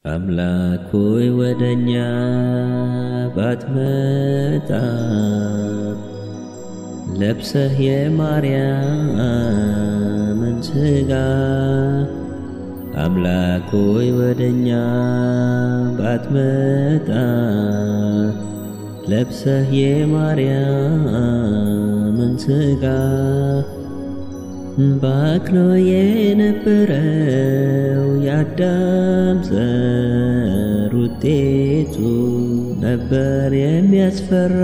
አምላክ ሆይ ወደኛ ባትመጣ ለብሰህ የማርያምን ሥጋ አምላክ ሆይ ወደኛ ባትመጣ ለብሰህ የማርያምን ሥጋ ባክኖ የነበረው የአዳም ዘር ውጤቱ ነበር የሚያስፈራ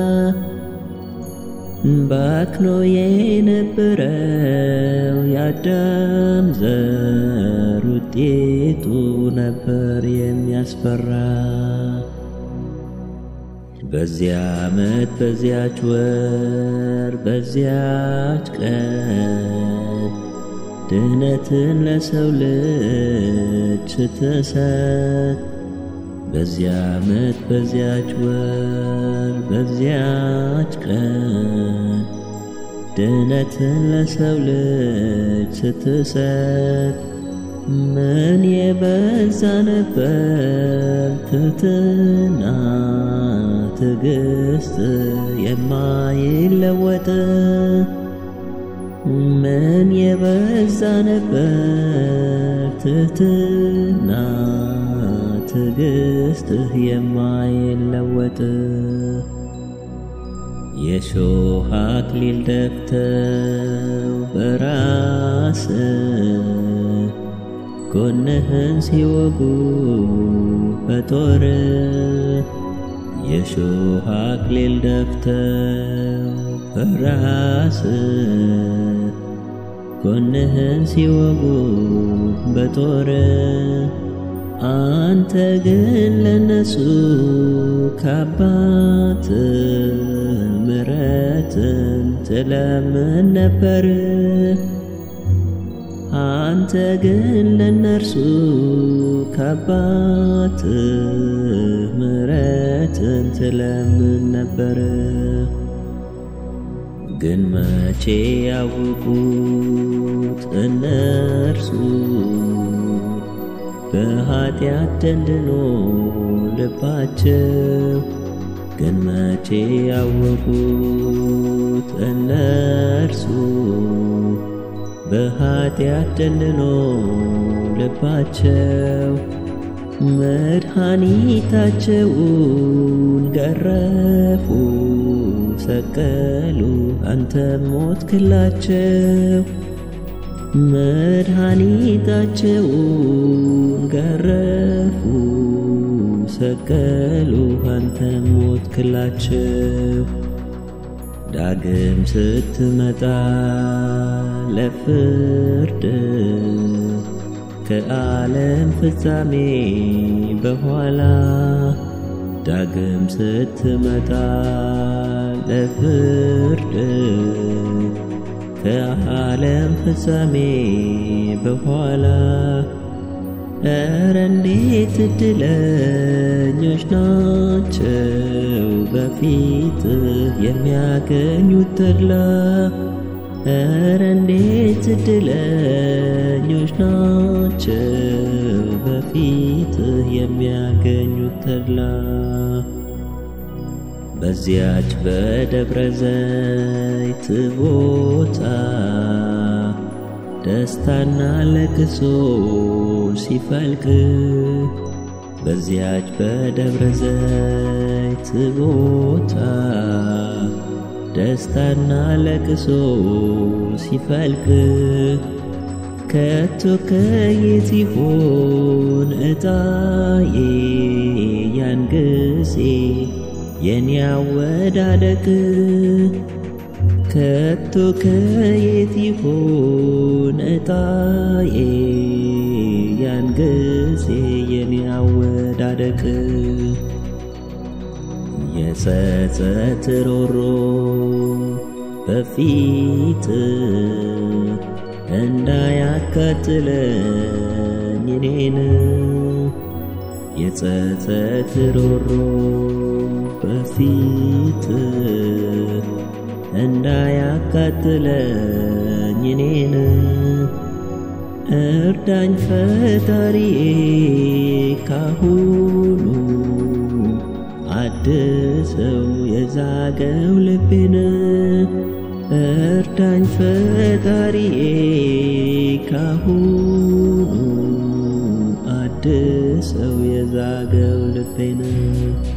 ባክኖ የነበረው የአዳም ዘር ውጤቱ ነበር የሚያስፈራ በዚያ ዓመት በዚያች ወር በዚያች ቀን ድህነትን ለሰው ልጅ ስትሰጥ በዚያ ዓመት በዚያች ወር በዚያች ቀን ድህነትን ለሰው ልጅ ስትሰጥ ምን የበዛ ነበር ትሕትና ትዕግስት የማይለወጥ ምን የበዛ ነበር ትሕትና ትዕግስትህ የማይለወጥ የሾህ አክሊል ደፍተው በራስ ጎንህን ሲወጉ በጦር የሾህ አክሊል ደፍተው በራስ ጎንህን ሲወጉ በጦር አንተ ግን ለነሱ ከአባት ምሕረትን ትለምን ነበር። አንተ ግን ለነርሱ ከአባት ምሕረትን ትለምን ነበር። ግን መቼ ያወቁት እነርሱ በኃጢአት ደንድኖ ልባቸው ግን መቼ ያወቁት እነርሱ በኃጢአት ደንድኖ ልባቸው መድኃኒታቸውን ገረፉ ሰቀሉ አንተም ሞትክላቸው መድኃኒታቸውን ገረፉ ሰቀሉ አንተም ሞትክላቸው ዳግም ስትመጣ ለፍርድ ከዓለም ፍጻሜ በኋላ ዳግም ስትመጣ ለፍርድ ከዓለም ፍጻሜ በኋላ እረ እንዴት እድለኞች ናቸው በፊትህ የሚያገኙት ተድላ። እረ እንዴት እድለኞች ናቸው በፊትህ የሚያገኙት ተድላ። በዚያች በደብረ ዘይት ቦታ ደስታና ለቅሶ ሲፈልቅ በዚያች በደብረ ዘይት ቦታ ደስታና ለቅሶ ሲፈልቅ ከቶ ከየት ይሆን ዕጣዬ ያን ጊዜ የኔ አወዳደቅ ከቶ ከየት ይሆን ዕጣዬ ያን ጊዜ የኔ አወዳደቅ የጸጸት ሮሮ በፊት እንዳያቃጥለኝ እኔን የጸጸት ሮሮ በፊት እንዳያቃጥለኝ እኔን እርዳኝ ፈጣሪዬ ካሁኑ አድሰው የዛገው ልቤን እርዳኝ ፈጣሪዬ ካሁኑ አድሰው የዛገው ልቤን